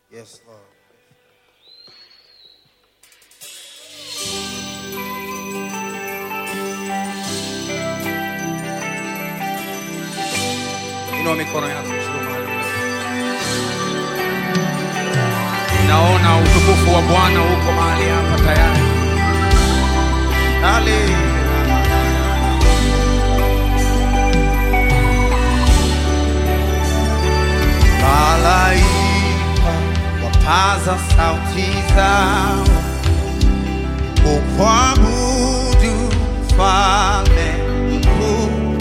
Yes, Lord. Inua mikono yako juu mahali ulipo. Naona utukufu wa Bwana uko mahali hapa tayari. Hallelujah. Malaika wapaza sauti zao kukuabudu Mfalme mkuu,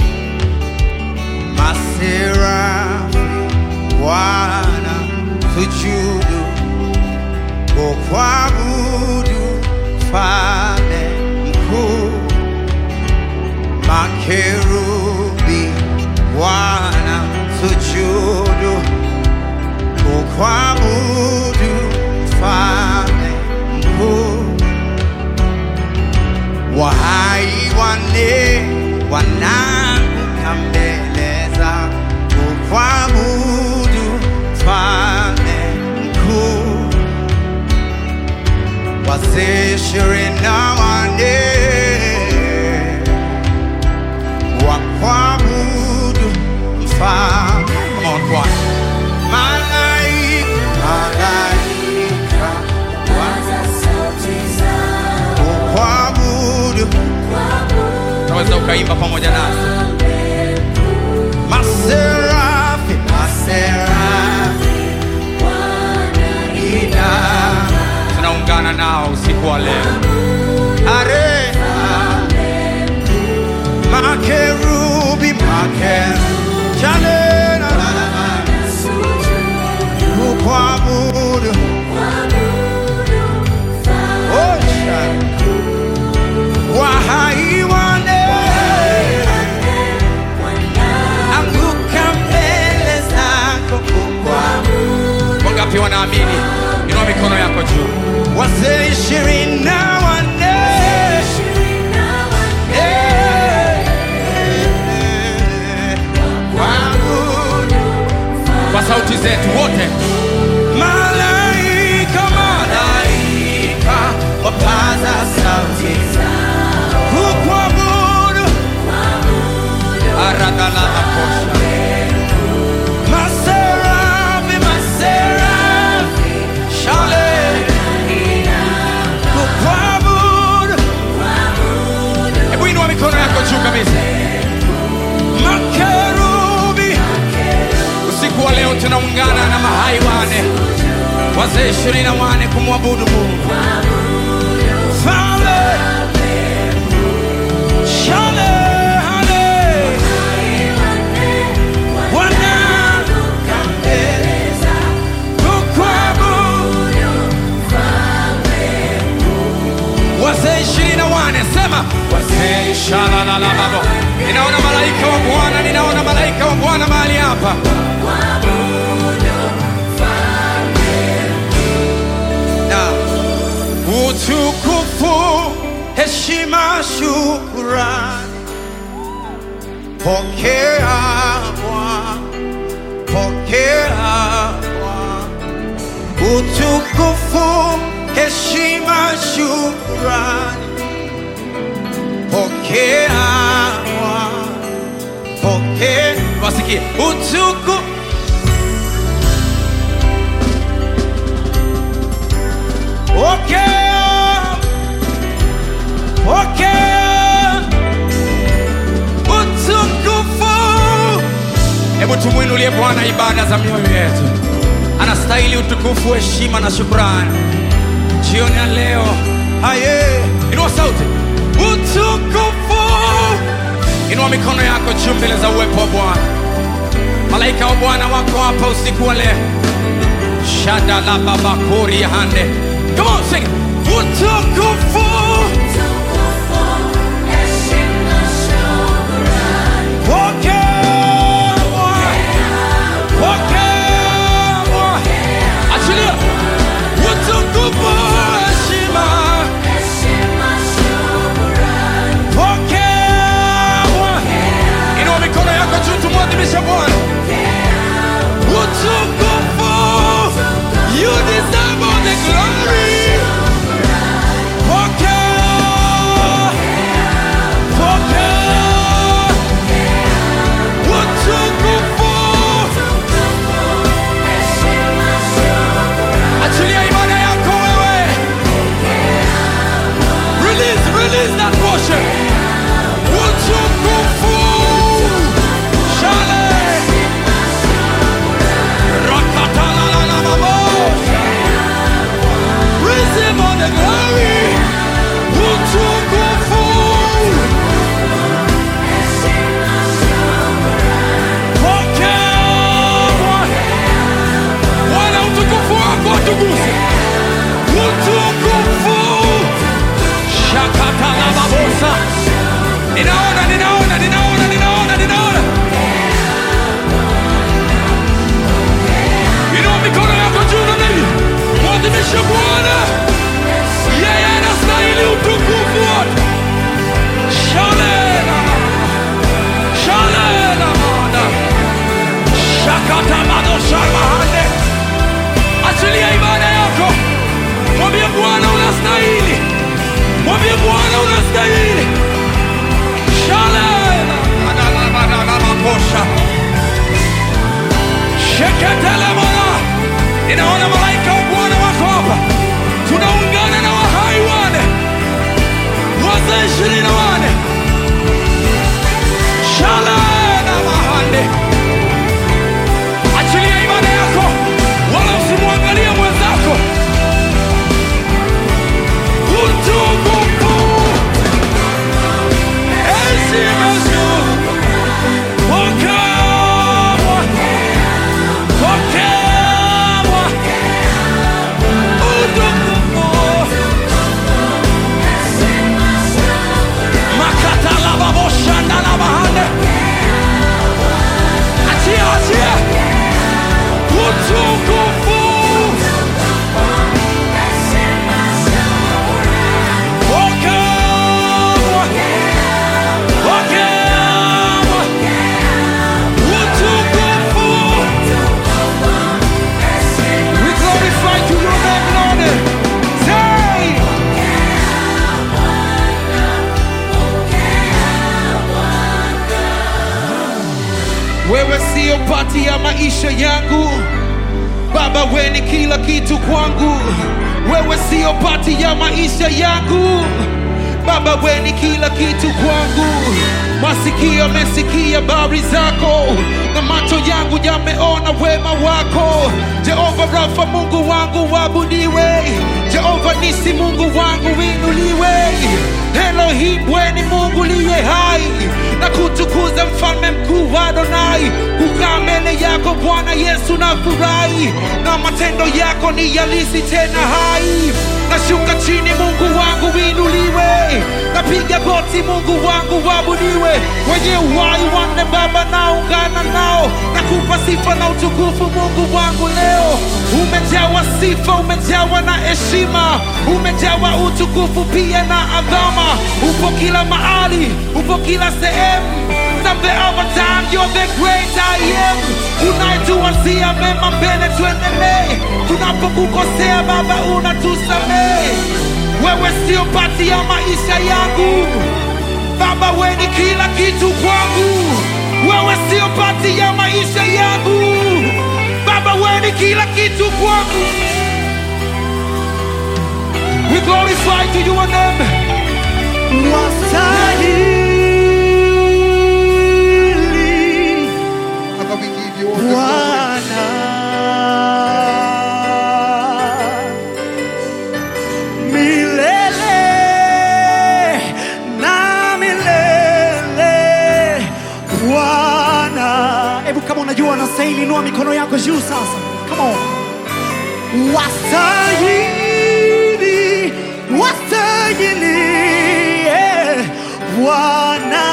maserafi wana sujudu kukuabudu Mfalme mkuu, makerubi wana sujudu kukuabudu Mfalme mkuu, wahai wane wanaanguka mbele zako kukuabudu Mfalme mkuu, wazee ishirini na wane wakuabudu Mfalme. Come on, choir. Malaika, malaika kukuabudu, unaweza ukaimba pamoja nasi. Maserafi, maserafi ina tunaungana nao usiku wa leo. Are makerubi, makerubi chane na na na na kukuabudu oh, shana. wahai wane anguka mbele zako kukuabudu. Wangapi wanaamini? Inua mikono yako juu. Wazee ishirini na wanne Eh, kuabudu. kwa sauti zetu wote malaika malaika wapaza sauti kukuabudu aradhalalakosha maserafi maserafi shale kukuabudu hebu inua mikono yako juu kabisa makerubi usiku wa leo tunaungana na mahai wane wazee ishirini na wane kumwabudu mungu Fale, shale, hale, wana, kukuabudu. wazee ishirini na wane sema wazee shalalalababo ninaona malaika wa bwana ninaona malaika wa bwana mahali hapa na utukufu heshima shukurani pokea Bwana pokea Bwana utukufu heshima shukurani pokea Bwana pokea wasikie utukufu Pokea, pokea utukufu. Hebu tumwinulie Bwana ibada za mioyo yetu. Anastahili utukufu, heshima na shukrani jioni ya leo. Haye, inua sauti, utukufu. Inua mikono yako juu mbele za uwepo wa Bwana. Malaika wa Bwana wako hapa usiku wa leo. Shada la baba kori ya hande. Come on, sing. it. Utukufu. Pokea Bwana. Pokea Bwana. Achilia. Utukufu, heshima. Pokea Bwana. Inua mikono yako juu tumwadhimishe Bwana. Utukufu. You ninaona ninaona ninaona ninaona ninaona inua mikono yako juu na mimi mwadhimishe bwana yeye anastahili utukufu wote shalena shalena mana shakatabadoshamahane achilia ibada yako mwambie bwana unastahili mwambie bwana unastahili shalena adalamadalamakosha sheketelemana ninaona malaika wa bwana wako hapa tunaungana na wahai wane wazee ishirini na wane shalena mahande achilia ibada yako wala usimwangalia mwenzako utukufu heshima juu pokewa pokewa utukufu makatalababoshandalabahande achia achia utukufu pokewa pokewa utukufu we glorify to your name Lord say wewe siyo pati ya maisha yangu baba we ni kila kitu kwangu wewe siyo pati ya maisha yangu baba we ni kila kitu kwangu masikio yamesikia habari zako na macho yangu yameona wema wako jehova rafa mungu wangu wabudiwe jehova nisi mungu wangu winuliwe elohim we ni mungu liye hai na kutukuza mfalme mkuu wa Adonai. Kukaa mbele yako Bwana Yesu na furahi, na matendo yako ni yalisi tena hai. Nashuka chini, Mungu wangu winuliwe, napiga goti, Mungu wangu wabudiwe. Wenye uhai wanne Baba, naungana nao, nakupa sifa na utukufu, Mungu wangu leo. Umejawa sifa, umejawa na heshima, umejawa utukufu pia na adhama. Upo kila mahali, upo kila sehemu. Mzambe our time, you're the great I am. Unayetuwazia mema mbele, tuendelee. Tunapokukosea Baba, unatusamehe. Wewe sio pati ya maisha yangu Baba, we ni kila kitu kwangu. Wewe sio pati ya maisha yangu Baba, we ni kila kitu kwangu. We glorify to your name. Wastahili Father, we give you all the glory. Bwana milele na milele Bwana. Hebu kama unajua unastahili, inua mikono yako juu sasa. Come on. Wastahili, wastahili eh, Bwana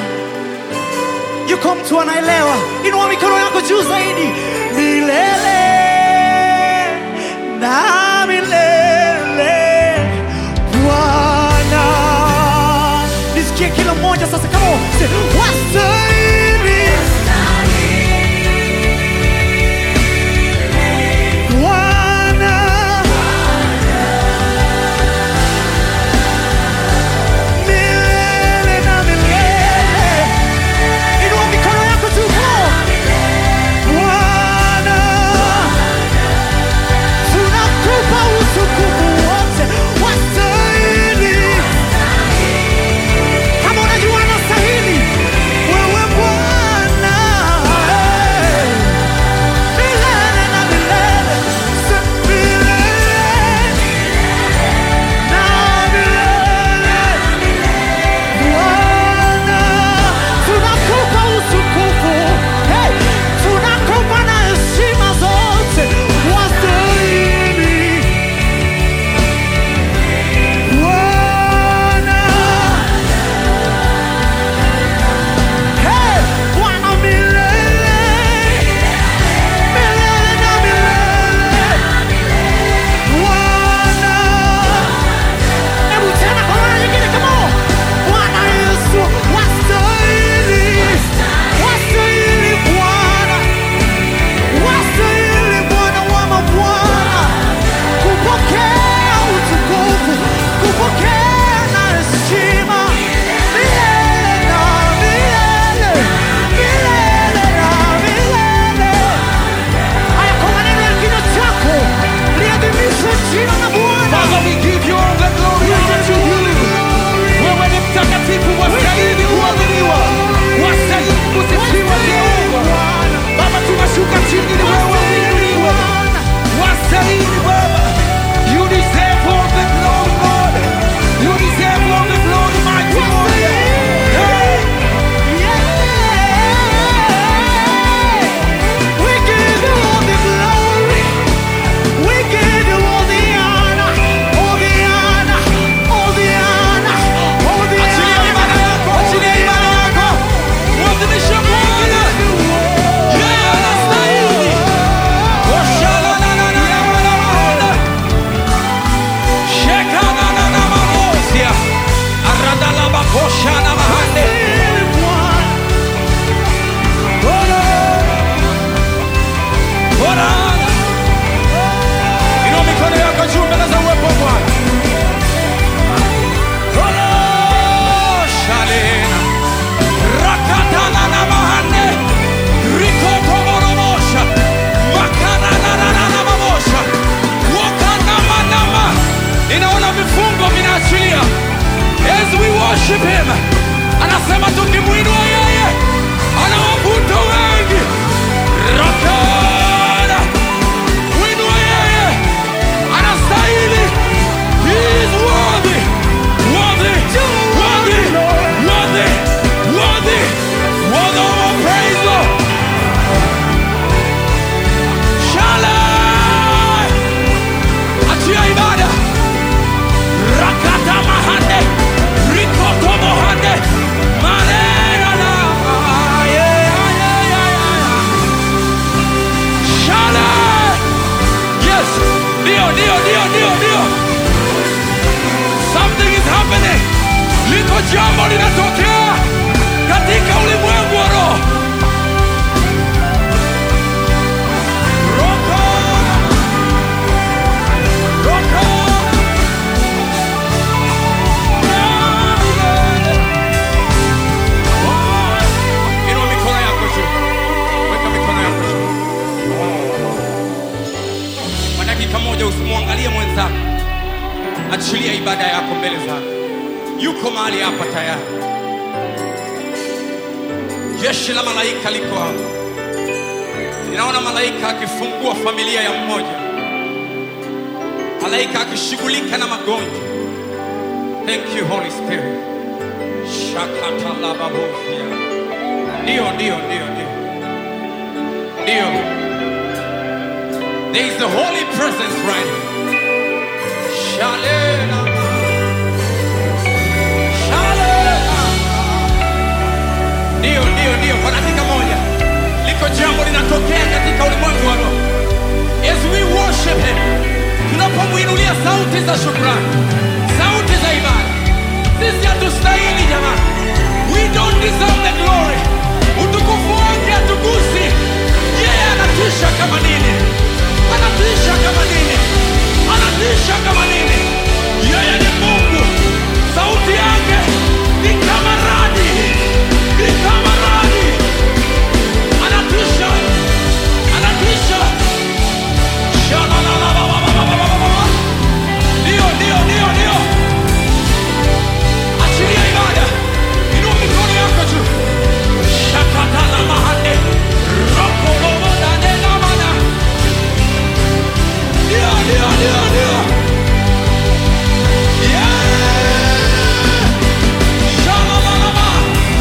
yuko mtu anaelewa, inua mikono yako juu zaidi, milele na milele Bwana. Nisikie kila mmoja sasa, kama wastahili Bwana. Milele na milele Inua mikono yako juu Bwana, tunakupa utukufu wote, wastahili. Kama unajua anastahili, wewe worship him. Anasema tukimwinua yeye anawavuta wengi. Rakana, mwinua yeye anastahili. He is worthy, worthy, worthy, worthy, worthy, worthy of our praise, Lord. Shalom. Achia ibada. Rakata mahande. Rikoto mohande. Marera na. Yeah, yeah, yeah, yeah, yeah. Shalom. Yes. Ndio, ndio, ndio, ndio, ndio. Something is happening. Liko jambo linatokea katika ulimwengu wa roho. Roko. Roko. Inua mikono yako juu. Weka mikono yako juu. Kwa dakika moja usimwangalie mwenzako. Achilia ibada yako mbele zake. Yuko mahali hapa tayari. Jeshi la malaika liko hapa. Ninaona malaika akifungua familia ya mmoja, malaika akishughulika na magonjwa. Thank you Holy Spirit. Shakatalababofia. Ndio, ndio, ndio, ndio, ndio. There is the holy presence right here. Shalena. Shalena. Ndio, ndio, ndio. Kwa dakika moja liko jambo linatokea katika ulimwengu wa roho. As we worship him, tunapomwinulia sauti za shukrani, sauti za ibada. Sisi hatustahili jamani, we don't deserve the glory. Utukufu wake hatugusi. Yeye anatisha kama nini, anatisha kama nini, anatisha kama nini. Yeye ni Mungu, sauti yake ni kama radi, ni kama radi anatisha anatisha Shalalalalalalalala. ndio ndio ndio ndio achilia ibada inua mikono yako juu shakatala mahande rokolobodadedamana ndio ndio ndio ndio Yeah! Shalalalala.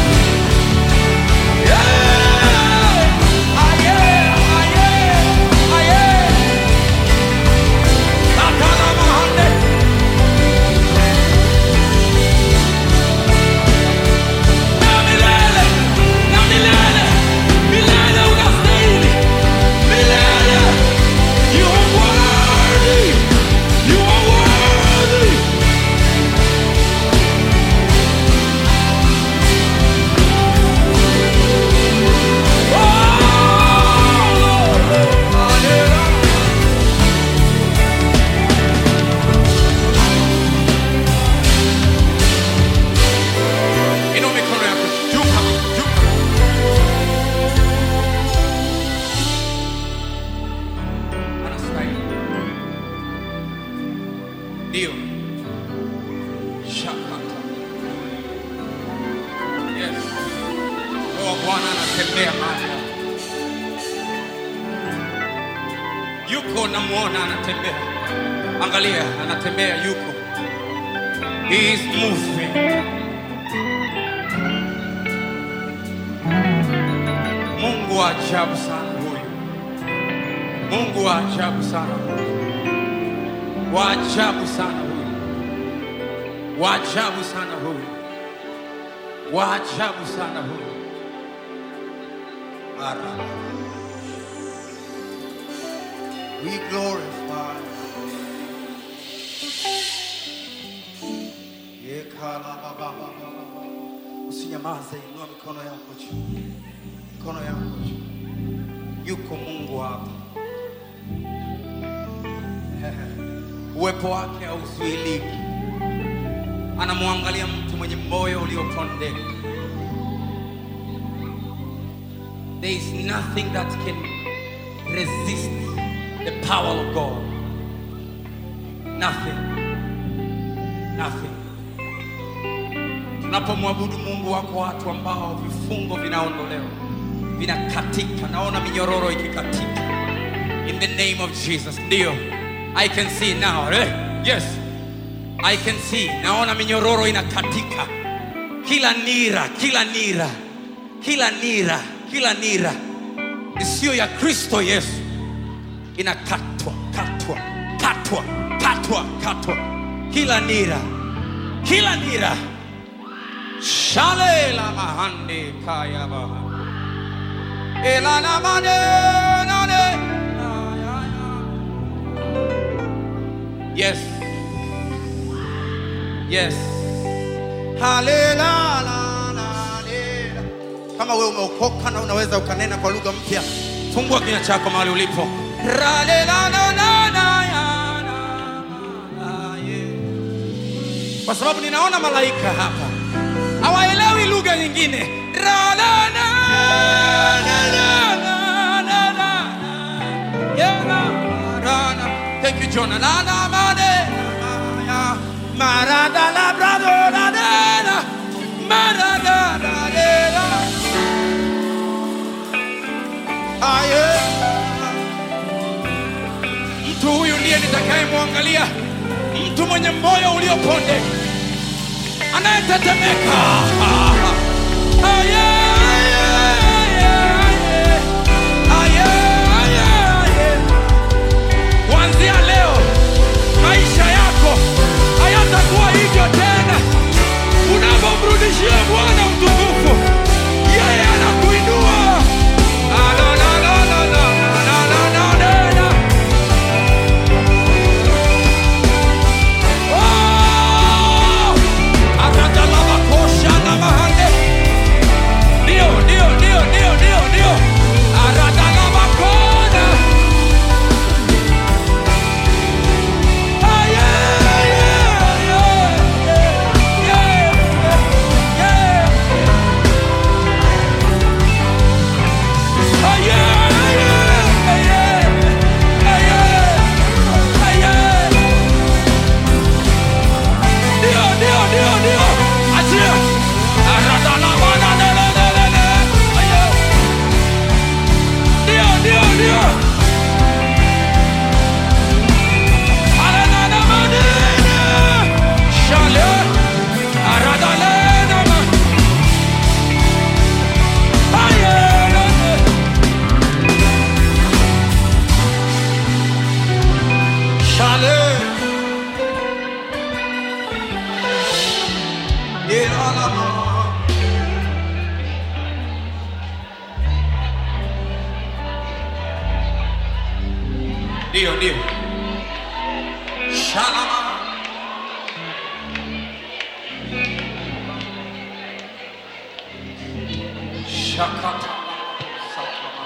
Inua mikono yako juu kabisa, juu kabisa. Anastahili. Ndio. Shakata. Yes. Roho wa Bwana anatembea mahali hapa. Yuko namuona anatembea. Angalia, anatembea yuko. He is moving. Mungu wa ajabu sana huyu. Mungu wa ajabu sana huyu. Wa ajabu sana huyu. Wa ajabu sana huyu. Wa ajabu sana huyu. Ara. We glorify. Usinyamaze, inua mikono yako juu, mikono yako juu. Yuko Mungu hapa, uwepo wake hauzuiliki. Anamwangalia mtu mwenye moyo uliopondeka. There is nothing that can resist the power of God. Nothing. Nothing. unapomwabudu mungu wako watu ambao vifungo vinaondolewa vinakatika naona minyororo ikikatika in the name of jesus ndio i can see now eh? yes i can see naona minyororo inakatika kila nira kila nira kila nira kila nira isiyo ya kristo yesu inakatwa katwa katwa katwa katwa kila nira kila nira shale la mahande kaya baha elana mane nane ya, ya, ya. yes yes halela la, la, lela. kama wewe umeokoka na unaweza ukanena kwa lugha mpya fungua kinywa chako mahali ulipo Ralela na na na ya na na ye. kwa sababu ninaona malaika hapa hawaelewi lugha nyingine Rala, na, na, na, na, na, na. Yeah, na, ra, na. Thank you, Jonah. Na, na, ma, de, na, ya. Marada, la, brado, la, de, la. Marada, la, de, la. Ah, yeah. mtu huyu ndiye nitakayemwangalia mtu mwenye moyo ulioponde anayetetemeka Ah, yeah, yeah, yeah, yeah. Ah, yeah, yeah, yeah. kuanzia leo maisha yako hayatakuwa hivyo tena unapomrudishia bwana utukufu yeye anakuinua Ah, la, la, la, la, la, la, la, la, la, la. Oh! Aradalabakosha na mahande. Ndio, ndio, ndio, ndio, ndio, ndio. Aradalabakona. Ah, yeah, yeah, yeah, yeah, yeah, yeah. Ah, yeah, yeah, yeah, ah, yeah, ah, yeah. Ndio, ndio, ndio, ndio. Achia. Aradalabanadalalalala. Ayo. Ndio, ndio, ndio. Arananamanene. Shale. Aradalenama. Ayelele. Shale. Ilalama. Ndio, ndio. Shalama. Shakata. Satama.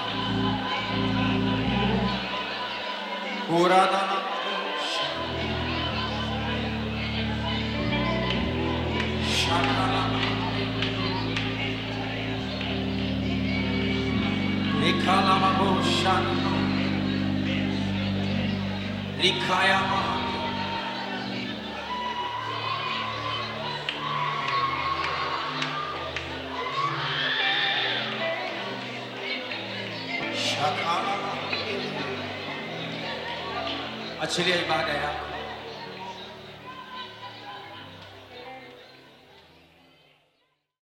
Uradana. Shakalama. Nikalama Shana. Nikayama. Shakalama. Achilia ibada yako.